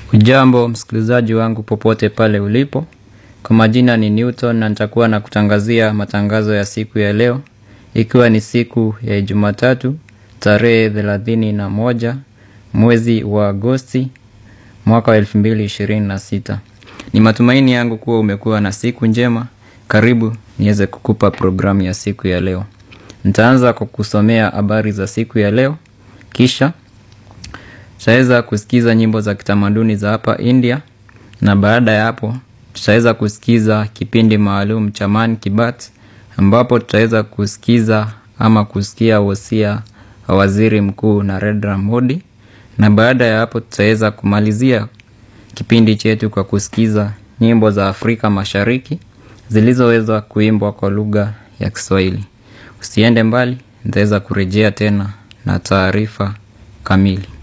Ujambo msikilizaji wangu popote pale ulipo. Kwa majina ni Newton na nitakuwa na kutangazia matangazo ya siku ya leo, ikiwa ni siku ya Jumatatu tarehe thelathini na moja mwezi wa Agosti mwaka wa elfu mbili ishirini na sita. Ni matumaini yangu kuwa umekuwa na siku njema. Karibu niweze kukupa programu ya siku ya leo. Nitaanza kwa kusomea habari za siku ya leo, kisha tutaweza kusikiza nyimbo za kitamaduni za hapa India, na baada ya hapo tutaweza kusikiza kipindi maalum cha Man ki Baat ambapo tutaweza kusikiza ama kusikia wosia wa waziri mkuu Narendra Modi, na baada ya hapo tutaweza kumalizia kipindi chetu kwa kusikiza nyimbo za Afrika Mashariki zilizoweza kuimbwa kwa lugha ya Kiswahili. Usiende mbali, nitaweza kurejea tena na taarifa kamili.